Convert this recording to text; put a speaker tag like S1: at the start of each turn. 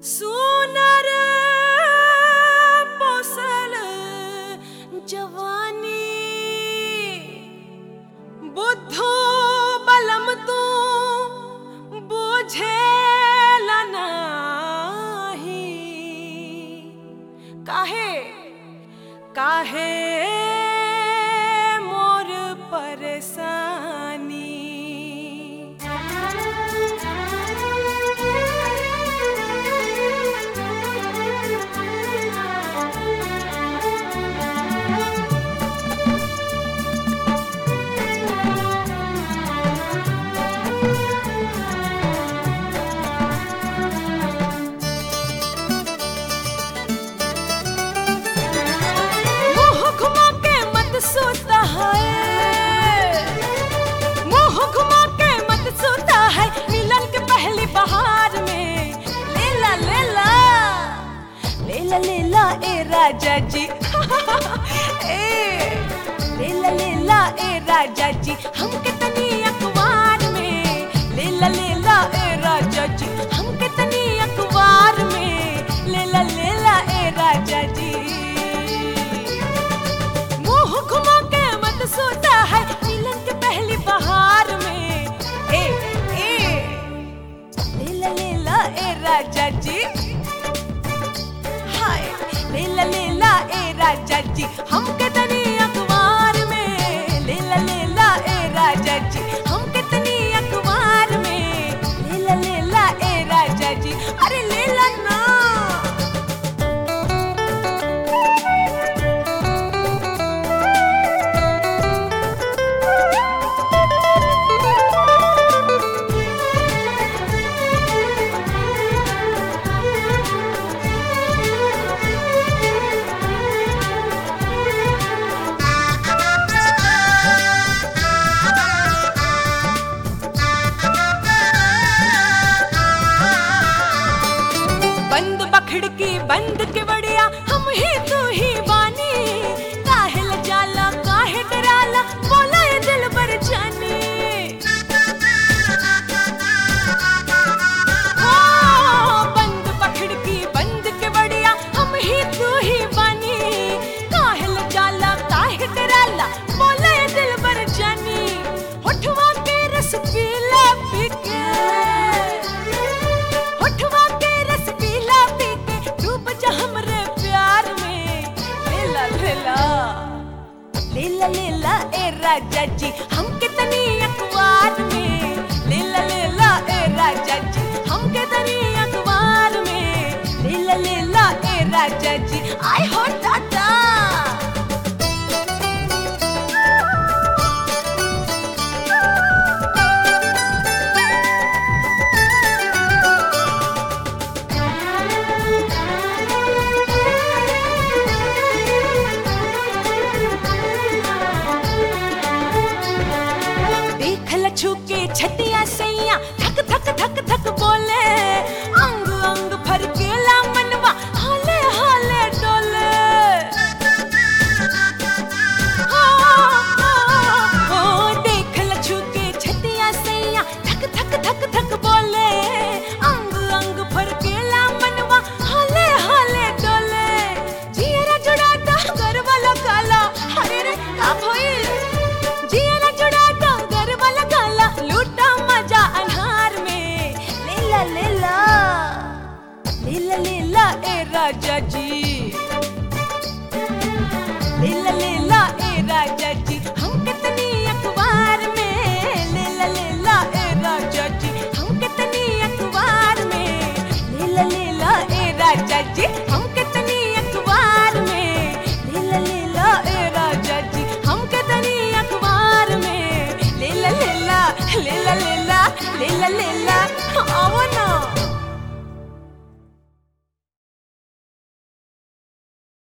S1: सुनर पोसल जवानी बुद्धो बलम तू बुझेल नाही काहे काहे मोर परेशानी मुंह घुमा के मत सोता है मुंह घुमा के मत सोता है मिलन के पहली बहार में लेला लेला लेला लेला ए राजा जी ए लेला लेला ए राजा जी हम कितनी अखबार में लेला लेला ए राजा जी हम कितनी अखबार में लेला लेला ए राजा जी मुंह घुमा के मत सोता है मिलन के पहली बहार में ए ए लेला लेला ए राजा जी हाय लेला लेला ए राजा जी हम कितनी अखबार में लेला लेला ए राजा जी हम कितनी अखबार में लेला लेला ए राजा जी अरे लेला ना बंद बखड़की बंद के बड़िया हम ही तू ही बानी काहे ल जाला काहे डराला बोला ये दिल बर जानी ओ, बंद बखड़की बंद के बड़िया हम ही तू ही बानी काहे ल जाला काहे डराला बोला ये दिल बर जानी होठवा के रस पीला पी के होठवा के रस पीला पी के डूब जा हमरे प्यार में लेला लेला लेला लेला ए राजा जी हम कितनी अखबार में लेला लेला ए राजा जी हम कितनी अखबार में लेला लेला ए राजा जी आई हो टाटा देखल छुके छतिया सैया थक थक थक थक बोले अंग अंग फरकेला मनवा हाले हाले डोले हो, हो, हो, देखल छुके छतिया सैया थक थक थक थक बोले अंग अंग फरकेला मनवा हाले हाले डोले जियरा जुड़ा डांगर वाला काला हरे रे का भइल जियरा जुड़ा डांगर वाला काला लूटा मजा अनहार में लेला लेला लेला लेला ए राजा जी